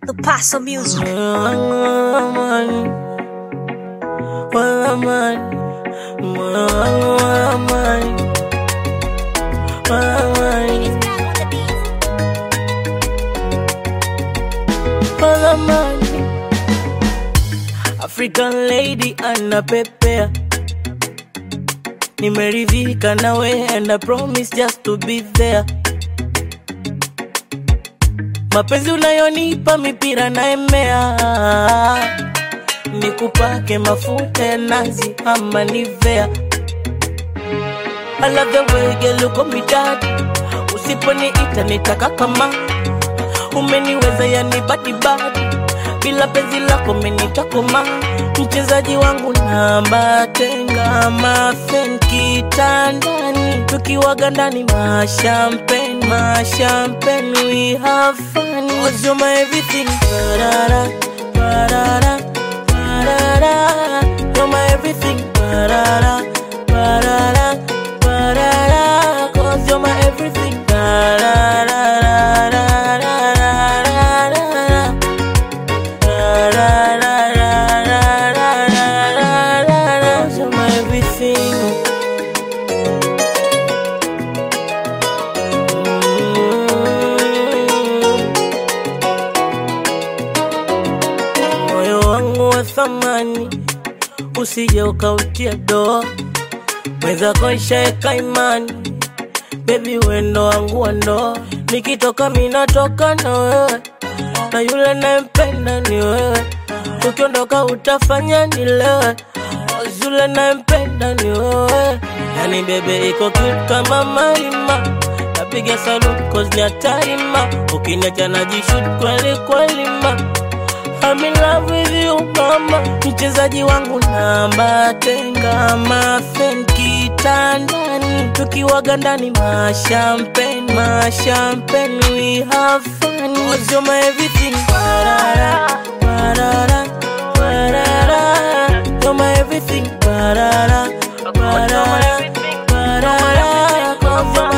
The Paso Music. African lady anapepea, nimeridhika nawe and I promise just to be there. Mapenzi unayonipa mipira naemea, nikupake mafuta ya nazi ama nivea. I love the way girl you got me daddy, usiponiita nitaka kama umeniweza yani badi badi, bila penzi lako menitakoma. Mchezaji wangu namba tenga mafen kitandani, tukiwaga ndani mashampen mashampen, we have fun. Cause you're my everything, barara barara barara, you're my everything, barara barara barara, cause you're my everything, barara Cause you're my everything. moyo wangu wa thamani usije ukautia doa mwenzako ishaeka imani bebi wendo wangu wa ndoa nikitoka minatoka na wewe na yule nayempenda ni wewe ukiondoka utafanya nilewe yule nayempenda ni wewe yani bebe iko cute kama marima napiga salute cause ni hatari ma ukiniacha najishut kweli kweli ma I'm in love with you mama, mchezaji wangu namba tenga mafen kitandani, tukiwaga ndani mashampen mashampen, we have fun. Cause you're my everything, barara barara barara, you're my everything, barara barara barara, cause you're my